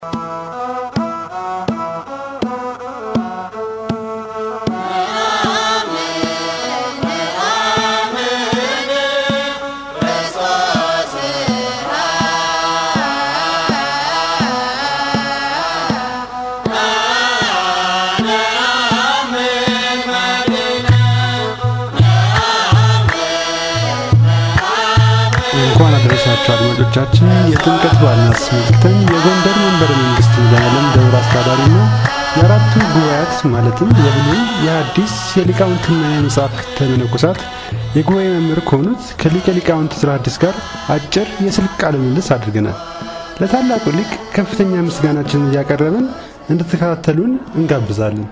እንኳን አደረሳችሁ አድማጮቻችን። የጥምቀት በዓልን አስመልክተን የጎንደር መንበረ መንግስት መድኃኔዓለም ደብረ አስተዳዳሪና የአራቱ ጉባኤያት ማለትም የብሉይ የሐዲስ የሊቃውንትና የመጻሕፍተ መነኮሳት የጉባኤ መምህር ከሆኑት ከሊቀ ሊቃውንት ዕዝራ ሐዲስ ጋር አጭር የስልክ ቃለ ምልልስ አድርገናል። ለታላቁ ሊቅ ከፍተኛ ምስጋናችንን እያቀረብን እንድትከታተሉን እንጋብዛለን።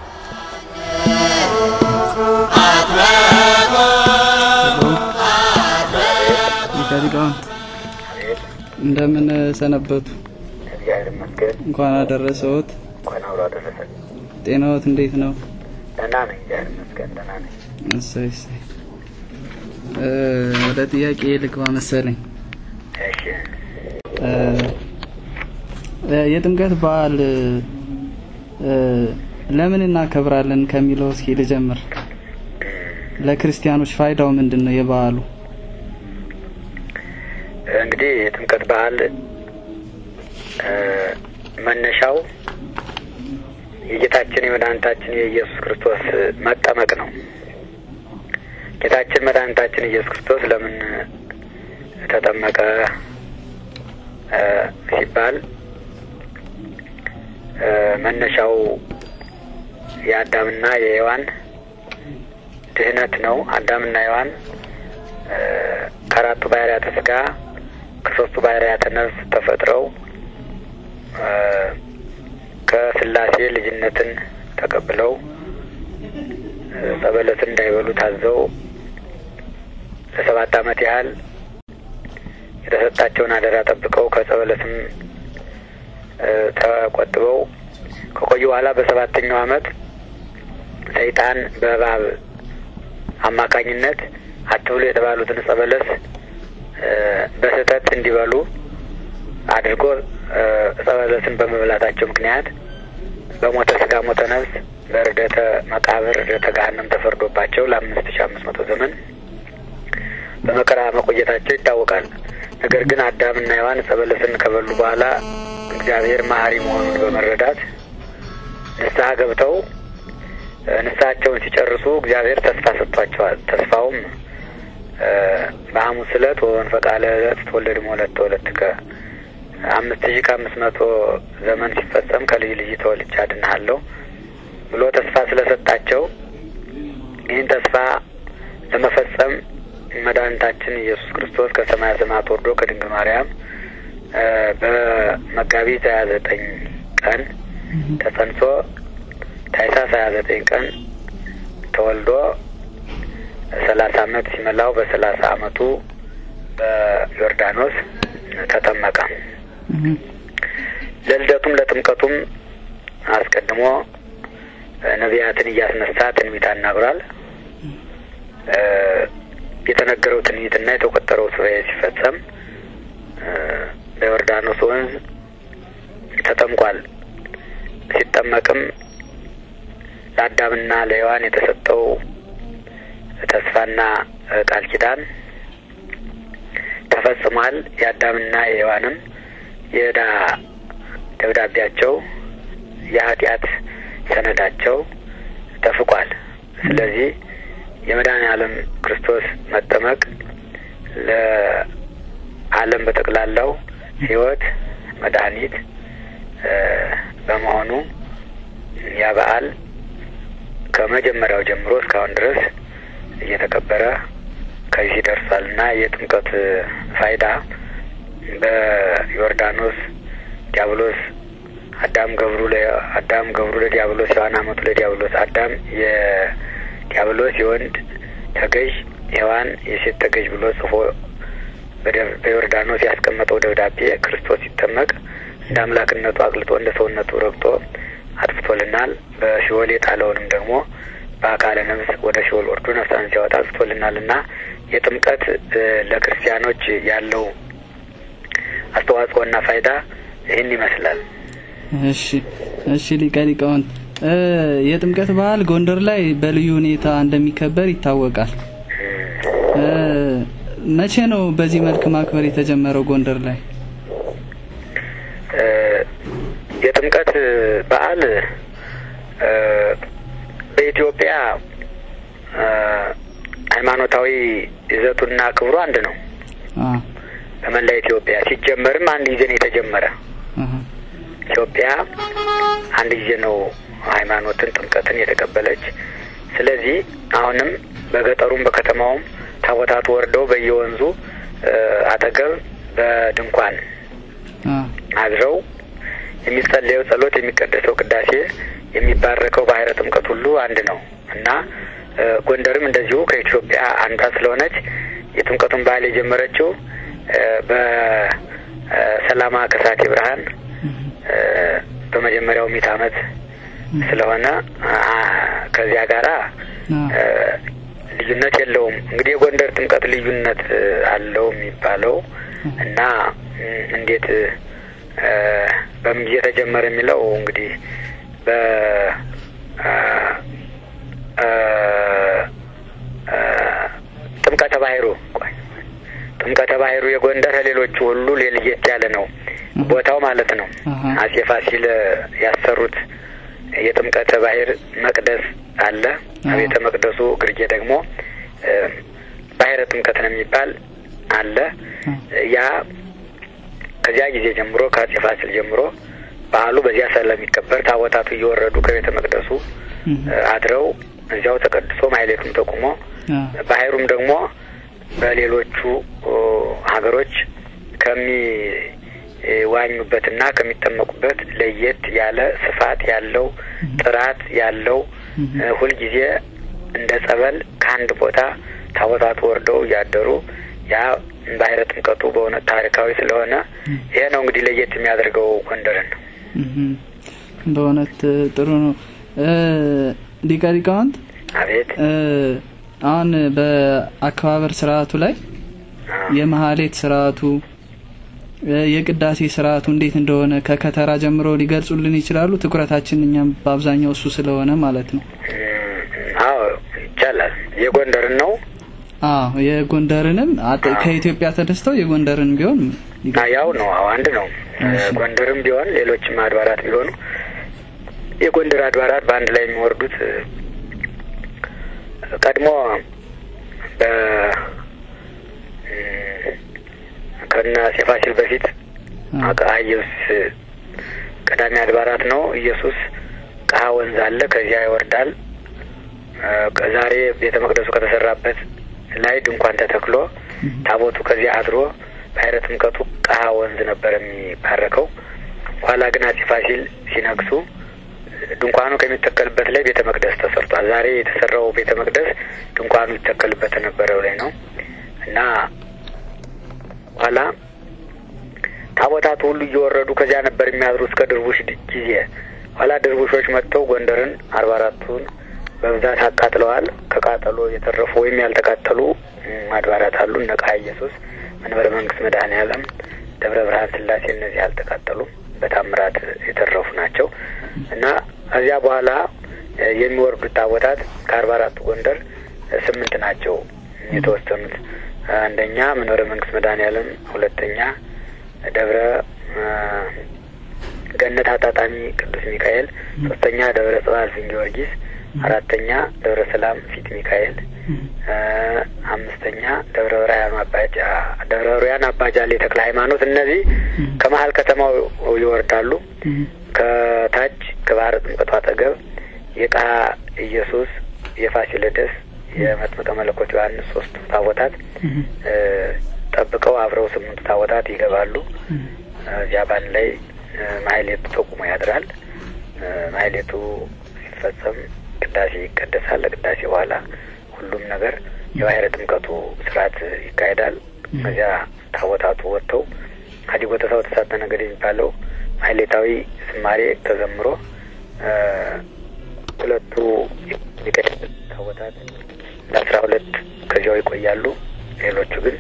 ሊቃውንት እንደምን ሰነበቱ? እግዚአብሔር ይመስገን። እንኳን አደረሰዎት። እንኳን አብሮ አደረሰን። ጤናዎት እንዴት ነው? ደህና ነኝ፣ እግዚአብሔር ይመስገን ደህና ነኝ። እሰይ እሰይ። እ ወደ ጥያቄ ልግባ መሰለኝ። እሺ እ እ የጥምቀት በዓል እ ለምን እናከብራለን ከሚለው እስኪ ልጀምር። ለክርስቲያኖች ፋይዳው ምንድን ነው የበዓሉ? እንግዲህ የጥምቀት በዓል እ መነሻው የጌታችን የመድኃኒታችን የኢየሱስ ክርስቶስ መጠመቅ ነው። ጌታችን መድኃኒታችን ኢየሱስ ክርስቶስ ለምን ተጠመቀ እ ሲባል እ መነሻው የአዳምና የሔዋን ድህነት ነው። አዳምና ሔዋን እ ከአራቱ ባህርያተ ስጋ ከሶስቱ ባህርያተ ነፍስ ተፈጥረው እ ከስላሴ ልጅነትን ተቀብለው እ ጸበለትን እንዳይበሉ ታዘው ለሰባት ዓመት ያህል የተሰጣቸውን አደራ ጠብቀው ከጸበለትም እ ተቆጥበው ከቆዩ በኋላ በሰባተኛው ዓመት ሰይጣን በእባብ አማካኝነት አትብሉ የተባሉትን ዕፀ በለስ እ በስህተት እንዲበሉ አድርጎ እ ዕፀ በለስን በመብላታቸው ምክንያት በሞተ ስጋ ሞተ ነፍስ በርደተ መቃብር ርደተ ገሃነም ተፈርዶባቸው ለአምስት ሺ አምስት መቶ ዘመን በመከራ መቆየታቸው ይታወቃል። ነገር ግን አዳምና ሔዋን ዕፀ በለስን ከበሉ በኋላ እግዚአብሔር መሐሪ መሆኑን በመረዳት ንስሐ ገብተው እ ንስሐቸውን ሲጨርሱ እግዚአብሔር ተስፋ ሰጥቷቸዋል። ተስፋውም እ በሐሙስ ዕለት ወመንፈቀ ዕለት ትወለድ እምወለተ ተወለድከ አምስት ሺህ ከአምስት መቶ ዘመን ሲፈጸም ከልጅ ልጅ ተወልጄ አድንሃለሁ ብሎ ተስፋ ስለሰጣቸው ይህን ተስፋ ለመፈጸም መድኃኒታችን ኢየሱስ ክርስቶስ ከሰማየ ሰማያት ወርዶ ከድንግል ማርያም እ በመጋቢት ሀያ ዘጠኝ ቀን ተጸንሶ ታኅሳስ ሀያ ዘጠኝ ቀን ተወልዶ ሰላሳ አመት ሲመላው በሰላሳ አመቱ በዮርዳኖስ ተጠመቀ። ለልደቱም ለጥምቀቱም አስቀድሞ ነቢያትን እያስነሳ ትንቢት አናግሯል። እ የተነገረው ትንቢትና የተቆጠረው ሱባኤ ሲፈጸም እ በዮርዳኖስ ወንዝ ተጠምቋል። ሲጠመቅም ለአዳምና ለሔዋን የተሰጠው ተስፋና ቃል ኪዳን ተፈጽሟል። የአዳምና የሔዋንም የዕዳ ደብዳቤያቸው የኃጢአት ሰነዳቸው ተፍቋል። ስለዚህ የመድኃኔ ዓለም ክርስቶስ መጠመቅ ለዓለም በጠቅላላው ሕይወት መድኃኒት እ በመሆኑ ያ በዓል ከመጀመሪያው ጀምሮ እስካሁን ድረስ እየተከበረ ከዚህ ደርሷል እና የጥምቀት ፋይዳ በዮርዳኖስ ዲያብሎስ አዳም ገብሩ አዳም ገብሩ ለዲያብሎስ ሔዋን አመቱ ለዲያብሎስ አዳም የዲያብሎስ የወንድ ተገዥ ሔዋን የሴት ተገዥ ብሎ ጽፎ በዮርዳኖስ ያስቀመጠው ደብዳቤ ክርስቶስ ሲጠመቅ እንደ አምላክነቱ አቅልጦ እንደ ሰውነቱ ረግጦ አጥፍቶልናል። በሲኦል የጣለውንም ደግሞ በአካለ ነፍስ ወደ ሲኦል ወርዶ ነፍሳን ሲያወጣ አጥፍቶልናል እና የጥምቀት ለክርስቲያኖች ያለው አስተዋጽኦና ፋይዳ ይህን ይመስላል። እሺ እሺ ሊቀ ሊቃውንት እ የጥምቀት በዓል ጎንደር ላይ በልዩ ሁኔታ እንደሚከበር ይታወቃል። እ መቼ ነው በዚህ መልክ ማክበር የተጀመረው ጎንደር ላይ? እ የጥምቀት በዓል እ በኢትዮጵያ እ ሃይማኖታዊ ይዘቱና ክብሩ አንድ ነው። አ በመላ ኢትዮጵያ ሲጀመርም አንድ ጊዜ ነው የተጀመረ። አሃ ኢትዮጵያ አንድ ጊዜ ነው ሃይማኖትን ጥምቀትን የተቀበለች። ስለዚህ አሁንም በገጠሩም በከተማውም ታቦታቱ ወርደው በየወንዙ እ አጠገብ በድንኳን አ አድረው የሚጸለየው ጸሎት፣ የሚቀደሰው ቅዳሴ፣ የሚባረከው ባህረ ጥምቀት ሁሉ አንድ ነው እና እ ጎንደርም እንደዚሁ ከኢትዮጵያ አንዷ ስለሆነች የጥምቀቱን በዓል የጀመረችው እ በሰላማ ከሳቴ ብርሃን እ በመጀመሪያው ሚት ዓመት ስለሆነ አ ከዚያ ጋራ አ እ ልዩነት የለውም። እንግዲህ የጎንደር ጥምቀት ልዩነት እ አለው የሚባለው እና እ እንዴት እ በምን ጊዜ ተጀመረ የሚለው እንግዲህ በ አ አ አ ጥምቀተ ባህሩ ቆይ ጥምቀተ ባህሩ የጎንደር ከሌሎቹ ሁሉ ለየት ያለ ነው ቦታው ማለት ነው። አሃ አጼ ፋሲል ያሰሩት የጥምቀተ ባህር መቅደስ አለ። አዎ። ቤተ መቅደሱ ግርጌ ደግሞ እ ባህረ ጥምቀት ነው የሚባል አለ። ያ ከዚያ ጊዜ ጀምሮ ከአጼ ፋሲል ጀምሮ በዓሉ በዚያ ስለሚከበር ታቦታቱ እየወረዱ ከቤተ መቅደሱ እህ እ አድረው እዚያው ተቀድሶ ማህሌቱም ተቁሞ አ ባህሩም ደግሞ በሌሎቹ ኦ፣ ሀገሮች ከሚዋኙበትና ከሚጠመቁበት ለየት ያለ ስፋት ያለው ጥራት ያለው እ፣ ሁልጊዜ እንደ ጸበል ከአንድ ቦታ ታቦታቱ ወርደው እያደሩ ያ ባህረ ጥምቀቱ በእውነት ታሪካዊ ስለሆነ ይሄ ነው እንግዲህ ለየት የሚያደርገው ጎንደርን ነው። እህ በእውነት ጥሩ ነው። እ ሊቀ ሊቃውንት አቤት እ አሁን በአከባበር ስርዓቱ ላይ የመሀሌት ስርዓቱ እ የቅዳሴ ስርዓቱ እንዴት እንደሆነ ከከተራ ጀምሮ ሊገልጹልን ይችላሉ? ትኩረታችን እኛም በአብዛኛው እሱ ስለሆነ ማለት ነው። እም፣ አዎ ይቻላል። የጎንደርን ነው አዎ የጎንደርንም አጠ- ከኢትዮጵያ ተነስተው የጎንደርን ቢሆን አ ያው ነው። አዎ አንድ ነው። እሺ። ጎንደርም ቢሆን ሌሎችም አድባራት ቢሆኑ የጎንደር አድባራት በአንድ ላይ የሚወርዱት እ፣ ቀድሞ በ እም፣ ከነ አፄ ፋሲል በፊት አ ቀሀ ኢየሱስ ቀዳሚ አድባራት ነው። ኢየሱስ ቀሀ ወንዝ አለ፣ ከዚያ ይወርዳል። እ፣ ዛሬ ቤተ መቅደሱ ከተሰራበት ላይ ድንኳን ተተክሎ ታቦቱ ከዚያ አድሮ ባህረ ጥምቀቱ ቀሀ ወንዝ ነበር የሚባረከው። ኋላ ግን አፄ ፋሲል ሲነግሱ ድንኳኑ ከሚተከልበት ላይ ቤተ መቅደስ ተሰርቷል። ዛሬ የተሰራው ቤተ መቅደስ ድንኳኑ ይተከልበት የነበረው ላይ ነው እና ኋላ ታቦታቱ ሁሉ እየወረዱ ከዚያ ነበር የሚያድሩ እስከ ድርቡሽ ድ- ጊዜ። ኋላ ድርቡሾች መጥተው ጎንደርን አርባ አራቱን በብዛት አቃጥለዋል። ከቃጠሎ የተረፉ ወይም ያልተቃጠሉ እም፣ አድባራት አሉ። እነ ቀሀ ኢየሱስ፣ መንበረ መንግስት መድኃኔ ዓለም፣ ደብረ ብርሃን ስላሴ እነዚህ አልተቃጠሉም። በታምራት የተረፉ ናቸው እና ከዚያ በኋላ እ፣ የሚወርዱት ታቦታት ከአርባ አራቱ ጎንደር እ፣ ስምንት ናቸው የተወሰኑት። አንደኛ መንበረ መንግስት መድኃኔ ዓለም፣ ሁለተኛ ደብረ እ፣ ገነት አጣጣሚ ቅዱስ ሚካኤል፣ ሶስተኛ ደብረ ጽባህ እልፍኝ ጊዮርጊስ፣ አራተኛ ደብረ ሰላም ፊት ሚካኤል፣ እ፣ አምስተኛ ደብረ ብርሃን አባጃ ደብረ ብርሃን አባጃሌ ተክለ ሃይማኖት። እነዚህ ከመሀል ከተማው ይወርዳሉ። እህ ከታች ከባህረ ጥምቀቱ አጠገብ የቀሀ ኢየሱስ፣ የፋሲለደስ፣ የመጥምቀ መለኮት ዮሐንስ ሶስቱ ታቦታት እህ እ፣ ጠብቀው አብረው ስምንቱ ታቦታት ይገባሉ። እህ እዚያ ባንድ ላይ እ፣ ማህሌቱ ተቁሞ ያድራል። እ፣ ማህሌቱ ሲፈጸም ቅዳሴ ይቀደሳል። ለቅዳሴ በኋላ ሁሉም ነገር የባህረ ጥምቀቱ ስርዓት ይካሄዳል። ከዚያ ታቦታቱ ወጥተው ሀዲጎ ተሳው ተሳተ ነገድ የሚባለው ማህሌታዊ ዝማሬ ተዘምሮ እ፣ ሁለቱ ሊቀ ታቦታት ለአስራ ሁለት ከዚያው ይቆያሉ። ሌሎቹ ግን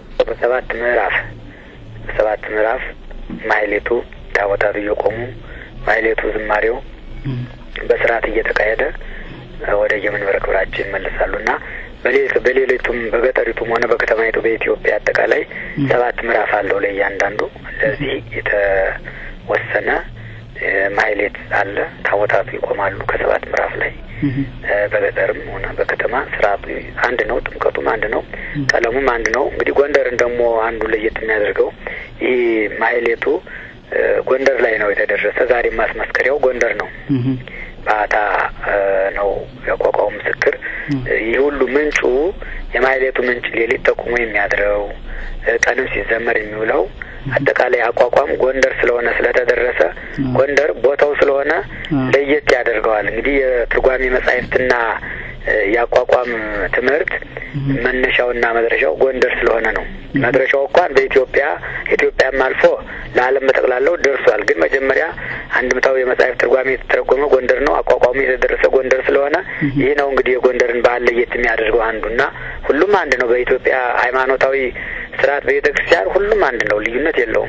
በሰባት ምዕራፍ በሰባት ምዕራፍ ማህሌቱ ታቦታቱ እየቆሙ ማህሌቱ፣ ዝማሬው በስርዓት እየተካሄደ ወደ የመንበረ ክብራቸው ይመለሳሉ እና በሌሊቱም በገጠሪቱም ሆነ በከተማይቱ በኢትዮጵያ አጠቃላይ ሰባት ምዕራፍ አለው ለእያንዳንዱ። ለዚህ የተወሰነ ማህሌት አለ። ታቦታቱ ይቆማሉ ከሰባት ምዕራፍ ላይ። በገጠርም ሆነ በከተማ ስርዓቱ አንድ ነው። ጥምቀቱም አንድ ነው። ቀለሙም አንድ ነው። እንግዲህ ጎንደርን ደግሞ አንዱ ለየት የሚያደርገው ይህ ማህሌቱ ጎንደር ላይ ነው የተደረሰ። ዛሬም ማስመስከሪያው ጎንደር ነው። ባታ ነው ያቋቋሙ ምስክር። ይህ ሁሉ ምንጩ የማህሌቱ ምንጭ ሌሊት ተቁሞ የሚያድረው ቀንም ሲዘመር የሚውለው አጠቃላይ አቋቋም ጎንደር ስለሆነ ስለተደረሰ ጎንደር ቦታው ስለሆነ ለየት ያደርገዋል። እንግዲህ የትርጓሜ መጻሕፍትና የአቋቋም ትምህርት መነሻውና መድረሻው ጎንደር ስለሆነ ነው። መድረሻው እንኳን በኢትዮጵያ ኢትዮጵያም አልፎ ለዓለም በጠቅላላው ደርሷል። ግን መጀመሪያ አንድምታው የመጽሐፍ ትርጓሜ የተተረጎመ ጎንደር ነው። አቋቋሙ የተደረሰ ጎንደር ስለሆነ ይህ ነው እንግዲህ የጎንደርን ባህል ለየት የሚያደርገው አንዱና ሁሉም አንድ ነው። በኢትዮጵያ ሃይማኖታዊ ስርዓት በቤተ ክርስቲያን ሁሉም አንድ ነው፣ ልዩነት የለውም።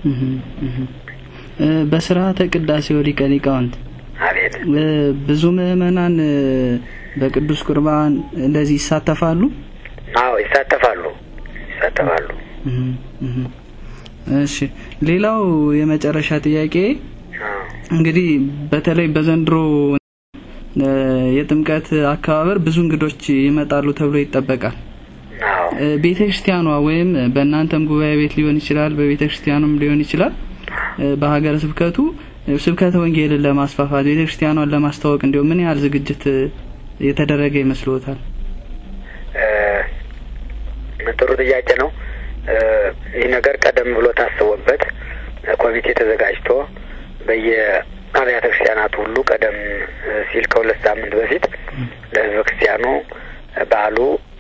በስርዓተ ቅዳሴው ሊቀ ሊቃውንት አቤት ብዙ ምዕመናን በቅዱስ ቁርባን እንደዚህ ይሳተፋሉ? አዎ ይሳተፋሉ፣ ይሳተፋሉ። እሺ፣ ሌላው የመጨረሻ ጥያቄ እንግዲህ በተለይ በዘንድሮ የጥምቀት አከባበር ብዙ እንግዶች ይመጣሉ ተብሎ ይጠበቃል። ቤተ ክርስቲያኗ ወይም በእናንተም ጉባኤ ቤት ሊሆን ይችላል፣ በቤተ ክርስቲያኑም ሊሆን ይችላል፣ በሀገረ ስብከቱ ስብከተ ወንጌልን ለማስፋፋት ቤተ ክርስቲያኗን ለማስተዋወቅ እንዲሁ ምን ያህል ዝግጅት የተደረገ ይመስልዎታል? ጥሩ ጥያቄ ነው። ይህ ነገር ቀደም ብሎ ታስቦበት ኮሚቴ ተዘጋጅቶ በየአብያተ ክርስቲያናቱ ሁሉ ቀደም ሲል ከሁለት ሳምንት በፊት ለሕዝበ ክርስቲያኑ በዓሉ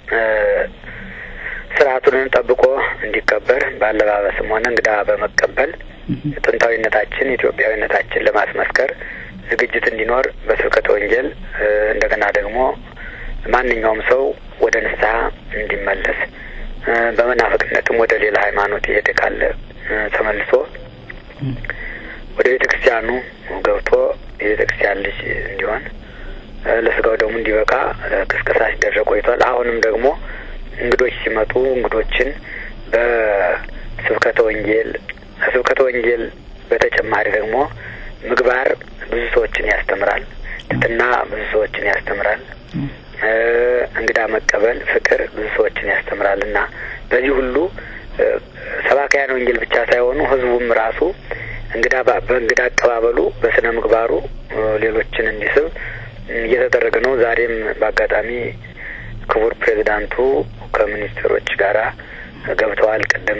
ስርዓቱንን ጠብቆ እንዲከበር በአለባበስም ሆነ እንግዳ በመቀበል ጥንታዊነታችን ኢትዮጵያዊነታችን ለማስመስከር ዝግጅት እንዲኖር በስብከተ ወንጌል እንደገና ደግሞ ማንኛውም ሰው ወደ ንስሐ እንዲመለስ በመናፍቅነትም ወደ ሌላ ሃይማኖት የሄደ ካለ ተመልሶ ወደ ቤተ ክርስቲያኑ ገብቶ የቤተ ክርስቲያን ልጅ እንዲሆን ለስጋው ደግሞ እንዲበቃ ቅስቀሳ ሲደረግ ቆይቷል። አሁንም ደግሞ እንግዶች ሲመጡ እንግዶችን በስብከተ ወንጌል ከስብከተ ወንጌል በተጨማሪ ደግሞ ምግባር ብዙ ሰዎችን ያስተምራል። ትትና ብዙ ሰዎችን ያስተምራል። እንግዳ መቀበል፣ ፍቅር ብዙ ሰዎችን ያስተምራል እና በዚህ ሁሉ ሰባካያን ወንጌል ብቻ ሳይሆኑ ሕዝቡም ራሱ እንግዳ በእንግዳ አቀባበሉ በስነ ምግባሩ ሌሎችን እንዲስብ እየተደረገ ነው። ዛሬም በአጋጣሚ ክቡር ፕሬዚዳንቱ ከሚኒስትሮች ጋራ ገብተዋል። ቅድም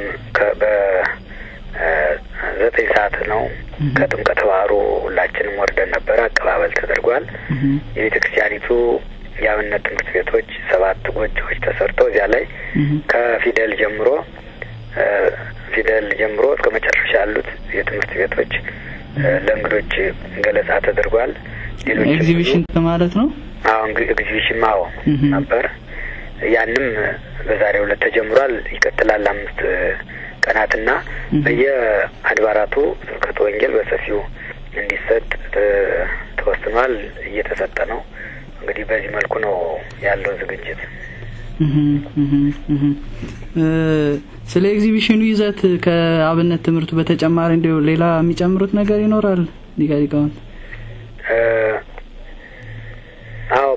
በዘጠኝ ሰዓት ነው ከጥምቀተ ባህሩ ሁላችንም ወርደን ነበረ። አቀባበል ተደርጓል። የቤተ ክርስቲያኒቱ የአብነት ትምህርት ቤቶች ሰባት ጎጆዎች ተሰርተው እዚያ ላይ ከፊደል ጀምሮ ፊደል ጀምሮ እስከ መጨረሻ ያሉት የትምህርት ቤቶች ለእንግዶች ገለጻ ተደርጓል። ሌሎች ኤግዚቢሽን ማለት ነው። አዎ ኤግዚቢሽን ማዎ ነበር። ያንም በዛሬው ዕለት ተጀምሯል። ይቀጥላል አምስት ቀናትና በየአድባራቱ ስብከተ ወንጌል በሰፊው እንዲሰጥ ተወስኗል። እየተሰጠ ነው። እንግዲህ በዚህ መልኩ ነው ያለው ዝግጅት። ስለ ኤግዚቢሽኑ ይዘት ከአብነት ትምህርቱ በተጨማሪ እንዲሁ ሌላ የሚጨምሩት ነገር ይኖራል ሊቀ ሊቃውንት? አዎ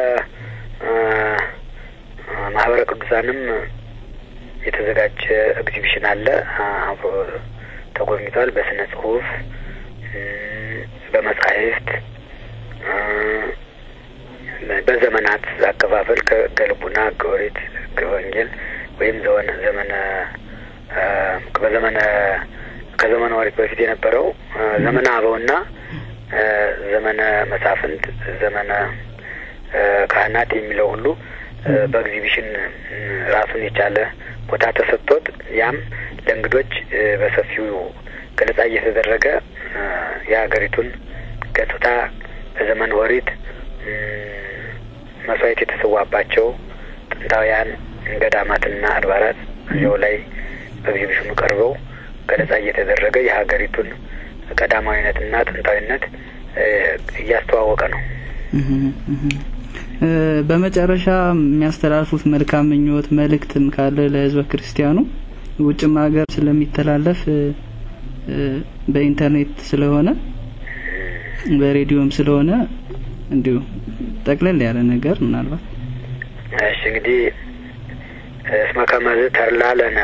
በማህበረ ቅዱሳንም የተዘጋጀ ኤግዚቢሽን አለ። አብሮ ተጎብኝቷል። በስነ ጽሁፍ፣ በመጻሕፍት፣ በዘመናት አከፋፈል ከገልቡና ከኦሪት ከወንጌል ወይም ዘወነ ዘመነ በዘመነ ከዘመነ ኦሪት በፊት የነበረው ዘመነ አበውና ዘመነ መሳፍንት ዘመነ ካህናት የሚለው ሁሉ በኤግዚቢሽን ራሱን የቻለ ቦታ ተሰጥቶት ያም ለእንግዶች በሰፊው ገለጻ እየተደረገ የሀገሪቱን ገጽታ በዘመን ኦሪት መስዋዕት የተሰዋባቸው ጥንታውያን ገዳማትና አድባራት እዚያው ላይ በኤግዚቢሽኑ ቀርበው ገለጻ እየተደረገ የሀገሪቱን ቀዳማዊነትና ጥንታዊነት እያስተዋወቀ ነው። በመጨረሻ የሚያስተላልፉት መልካም ምኞት መልእክትም ካለ ለህዝበ ክርስቲያኑ ውጭም ሀገር ስለሚተላለፍ በኢንተርኔት ስለሆነ በሬዲዮም ስለሆነ እንዲሁ ጠቅለል ያለ ነገር ምናልባት እሺ እንግዲህ እስመ ከመዝ ተርላ ለነ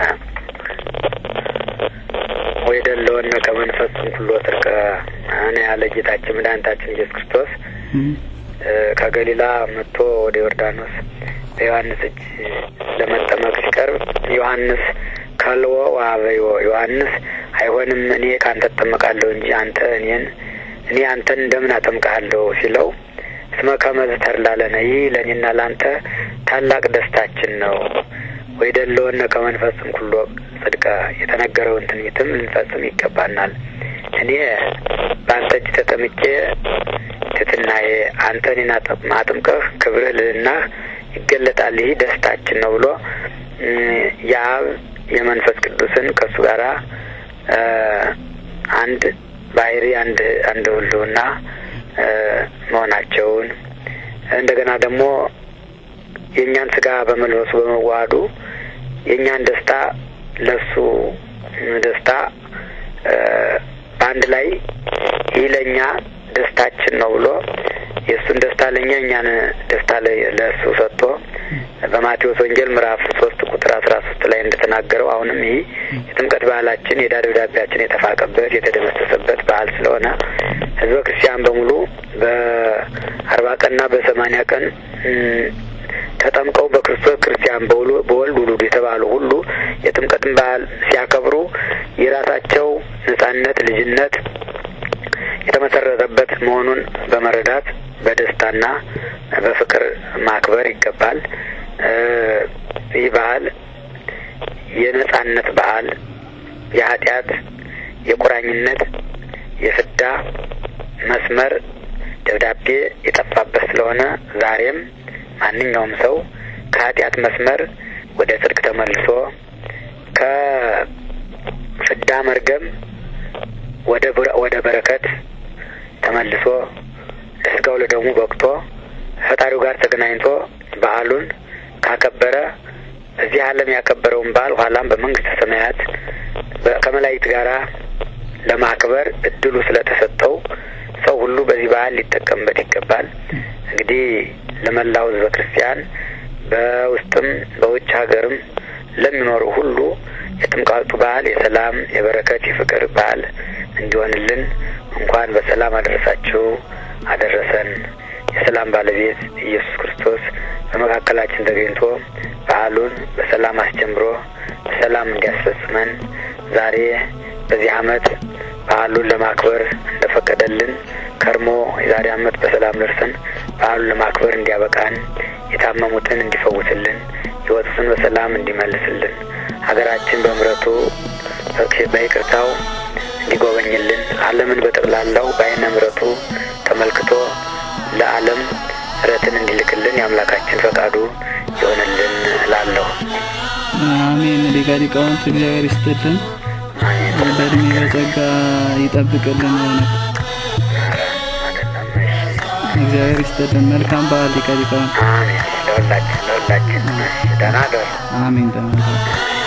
ወይ ደለወነ ከመንፈስ ኩሎ ጽድቀ አነ ያለ ጌታችን መድኃኒታችን ኢየሱስ ክርስቶስ ከገሊላ መጥቶ ወደ ዮርዳኖስ በዮሐንስ እጅ ለመጠመቅ ሲቀርብ ዮሐንስ ካልዎ ዋበዮ ዮሐንስ አይሆንም እኔ ከአንተ እጠመቃለሁ እንጂ አንተ እኔን እኔ አንተን እንደምን አጠምቃለሁ ሲለው እስመ ከመዝ ተርላ ለነ ይህ ለእኔና ለአንተ ታላቅ ደስታችን ነው። ወይ ደለወነ ከመንፈስም ኩሎ ጽድቀ የተነገረውን ትንቢትም ልንፈጽም ይገባናል። እኔ በአንተ እጅ ተጠምቄ ትትናዬ አንተ እኔን አጥምቀህ ክብርህ ልዕልናህ ይገለጣል። ይህ ደስታችን ነው ብሎ የአብ የመንፈስ ቅዱስን ከእሱ ጋራ አንድ ባህሪ አንድ አንድ ሁሉና መሆናቸውን እንደገና ደግሞ የእኛን ስጋ በመልበሱ በመዋሃዱ የእኛን ደስታ ለሱ ደስታ በአንድ ላይ ይህ ለእኛ ደስታችን ነው ብሎ የእሱን ደስታ ለእኛ እኛን ደስታ ለእሱ ሰጥቶ በማቴዎስ ወንጌል ምዕራፍ ሶስት ቁጥር አስራ ሶስት ላይ እንደተናገረው አሁንም ይህ የጥምቀት ባህላችን የዕዳ ደብዳቤያችን የተፋቀበት የተደመሰሰበት ባህል ስለሆነ ሕዝበ ክርስቲያን በሙሉ በአርባ ቀንና በሰማኒያ ቀን ተጠምቀው በክርስቶስ ክርስቲያን በወልድ ውሉድ የተባሉ ሁሉ የጥምቀትን ባህል ሲያከብሩ የራሳቸው ነጻነት፣ ልጅነት የተመሰረተበት መሆኑን በመረዳት በደስታና በፍቅር ማክበር ይገባል። ይህ ባህል የነጻነት ባህል፣ የኃጢአት፣ የቁራኝነት፣ የፍዳ መስመር ደብዳቤ የጠፋበት ስለሆነ ዛሬም ማንኛውም ሰው ከኃጢአት መስመር ወደ ጽድቅ ተመልሶ ከፍዳ መርገም ወደ ወደ በረከት ተመልሶ ለስጋው ለደሙ በቅቶ ፈጣሪው ጋር ተገናኝቶ በዓሉን ካከበረ እዚህ ዓለም ያከበረውን በዓል ኋላም በመንግስተ ሰማያት ከመላእክት ጋራ ለማክበር እድሉ ስለተሰጠው ሰው ሁሉ በዚህ በዓል ሊጠቀምበት ይገባል። እንግዲህ ለመላው ሕዝበ ክርስቲያን በውስጥም በውጭ ሀገርም ለሚኖሩ ሁሉ የጥምቀቱ በዓል የሰላም፣ የበረከት፣ የፍቅር በዓል እንዲሆንልን እንኳን በሰላም አደረሳችሁ አደረሰን። የሰላም ባለቤት ኢየሱስ ክርስቶስ በመካከላችን ተገኝቶ በዓሉን በሰላም አስጀምሮ በሰላም እንዲያስፈጽመን ዛሬ በዚህ ዓመት በዓሉን ለማክበር እንደፈቀደልን ከርሞ የዛሬ ዓመት በሰላም ደርሰን በዓሉን ለማክበር እንዲያበቃን የታመሙትን እንዲፈውስልን የወጡትን በሰላም እንዲመልስልን ሀገራችን በምሕረቱ በይቅርታው እንዲጎበኝልን ዓለምን በጠቅላላው በዓይነ ምሕረቱ ተመልክቶ ለዓለም ምሕረትን እንዲልክልን የአምላካችን ፈቃዱ ይሆንልን እላለሁ። አሜን። ሊቀ ሊቃውንት እግዚአብሔር ይስጥልን፣ በእድሜ በጸጋ ይጠብቅልን። ሆነ እግዚአብሔር ይስጥልን። መልካም በዓል ሊቀ ሊቃውንት። አሜን። ለሁላችን ለሁላችን ደህና ደሩ። አሜን። ደህና